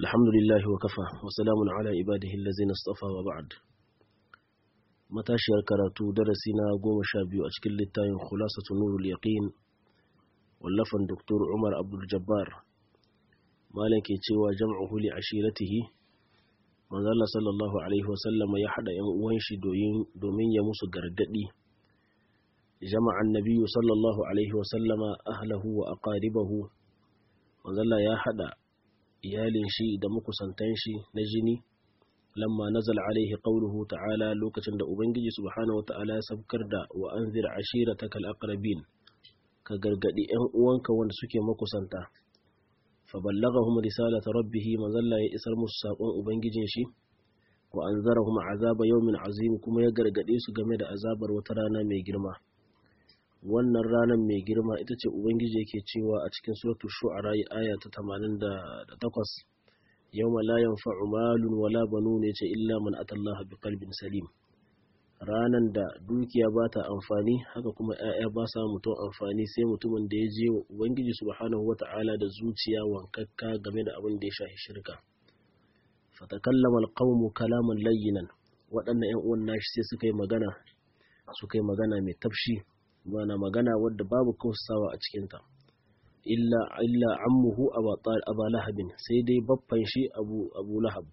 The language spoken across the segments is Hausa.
الحمد لله وكفى وسلام على عباده الذين اصطفى وبعد matashiyar karatu darasi na goma sha biyu a cikin littafin khulasatu nurul yaqin wallafan Dr. Umar Abdul Jabbar malam ke cewa jam'uhu li ashiratihi manzo Allah sallallahu alaihi wasallama ya hada yan uwan shi domin ya musu gargadi jama'an nabiyyu sallallahu alaihi wasallama ahlahu wa aqaribahu manzo Allah ya hada iyalin shi da makusantan shi na jini lamma nazal alaihi qawluhu ta'ala lokacin da ubangiji subhanahu wata'ala ya sabkar da wa anzir ashiratakal aqrabin ka gargadi yan uwanka wanda suke makusanta fa ballaghahum risalata rabbih manzalla ya isar musu sakon ubangijin shi wa anzarahum azaba yawmin azim kuma ya gargade su game da azabar wata rana mai girma wannan ranar mai girma ita ce ubangiji yake cewa a cikin suratul shu'ara aya ta 88 yawma la yanfa'u malun wala banun yace illa man atallaha biqalbin salim ranan da dukiya ba ta amfani haka kuma 'ya'ya ba sa mutum amfani sai mutumin da ya je wa ubangiji subhanahu wata'ala da zuciya wankakka game da abin da ya shafi shirka fatakallama alqawmu kalaman layyinan waɗannan 'yan uwan nashi sai suka yi magana suka yi magana mai tafshi bana magana wadda babu kausawa a cikinta illa illa ammuhu aba lahabin sai dai baffan shi abu abu lahab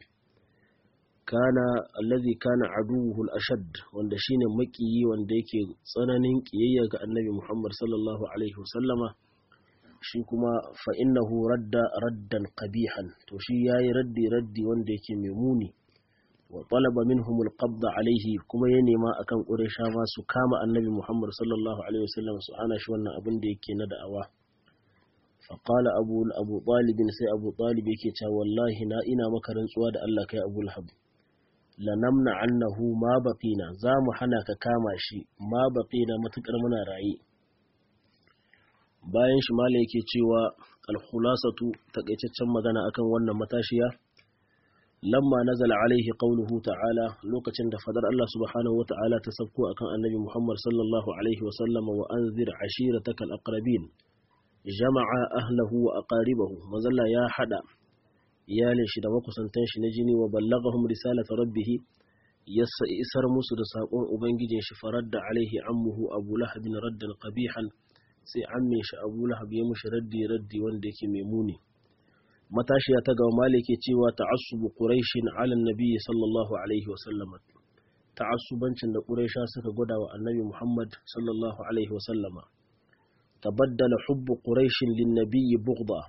kana allazi kana aduwuhu al-ashad wanda shine makiyi wanda yake tsananin kiyayya ga annabi Muhammad sallallahu alaihi wasallama shi kuma fa innahu radda raddan qabihan to shi yayi raddi raddi wanda yake mai muni wa talaba minhum al-qabd alaihi kuma ya nema akan quraisha ma su kama annabi Muhammad sallallahu alaihi wasallam su ana shi wannan abin da yake na da'awa فقال أبو أبو طالب سي أبو طالب yake cewa wallahi na ina maka rantsuwa da Allah kai Abu Lahab lanamna annahu ma baqina za mu hana ka kama shi ma baqina matukar muna raye bayan shi mala yake cewa al-khulasatu takaitaccen magana akan wannan matashiya lamma nazala alaihi qawluhu ta'ala lokacin da fadar Allah subhanahu wa ta'ala ta sabko akan annabi Muhammad sallallahu alaihi wa sallama wa anzir ashiratakal aqrabin jama'a ahlahu wa aqaribahu mazalla ya hada iyalin shi da makusantan shi na jini wa ballaghahum risalata rabbih yassa isar musu da sakon ubangijin shi faradda alaihi ammuhu abu lahab raddan qabihan sai ammin shi abu lahab ya mushi raddi raddi wanda yake mai muni matashiya ta gaba malike cewa ta'assubu quraishin ala nabi sallallahu alaihi wa sallam ta'assubancin da quraisha suka gwada wa annabi muhammad sallallahu alaihi wa sallama tabaddala hubbu quraishin lin nabiyyi bughda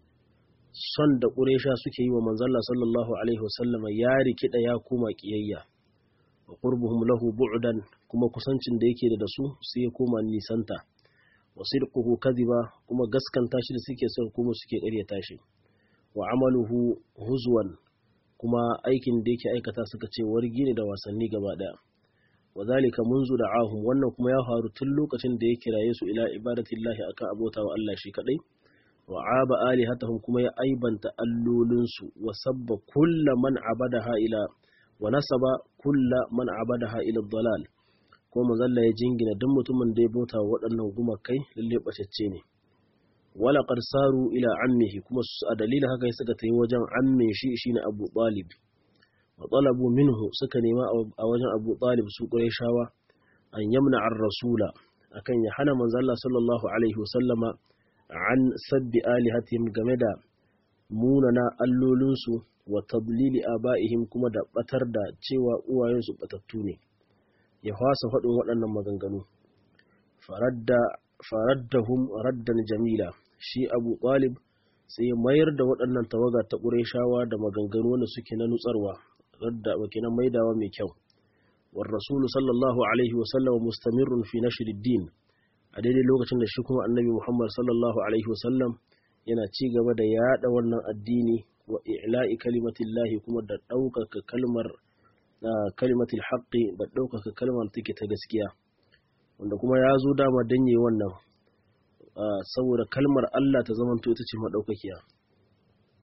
son da quraisha suke yi wa manzalla sallallahu alaihi wasallama ya rikida ya koma kiyayya wa qurbuhum lahu bu'dan kuma kusancin da yake da su sai ya koma nisanta wa sidquhu kadhiba kuma gaskanta shi da suke son kuma suke ƙaryata shi wa amaluhu huzwan kuma aikin da yake aikata suka ce wargi ne da wasanni gaba daya وذلك منذ دعاهم wannan kuma ya faru tun lokacin da ya kiraye su ila ibadatillahi akan abota wa Allah shi kadai wa aba alihatahum kuma ya aibanta allolin su wa sabba kulla man abadaha ila wa nasaba kulla man abadaha ila dalal ko manzalla ya jingina duk mutumin da ya bauta wa waɗannan gumakai lalle bacecce ne wala qad saru ila ammihi kuma a dalilin haka suka tayi wajen ammin shi shine Abu Talib wa talabu minhu suka nema a wajen Abu Talib su Qurayshawa an yamna ar rasula akan ya hana manzo Allah sallallahu alaihi wasallama an sabbi alihatihim game da munana allolinsu wa tadlili abaihim kuma da batar da cewa uwayensu batattu ne ya fasa faɗin waɗannan maganganu faradda faraddahum raddan jamila shi Abu Talib sai mayar da waɗannan tawaga ta Qurayshawa da maganganu wanda suke na nutsarwa radda wakilan maidawa mai kyau war rasulu sallallahu alaihi wa sallam mustamirrun fi nashr din a daidai lokacin da shi kuma annabi muhammad sallallahu alaihi wa sallam yana ci gaba da yada wannan addini wa i'la'i kalimatillahi kuma da ɗaukaka kalmar kalimatul haqqi da ɗaukaka kalmar take ta gaskiya wanda kuma ya zo dama danye wannan saboda kalmar Allah ta zamanto ita ce madaukakiya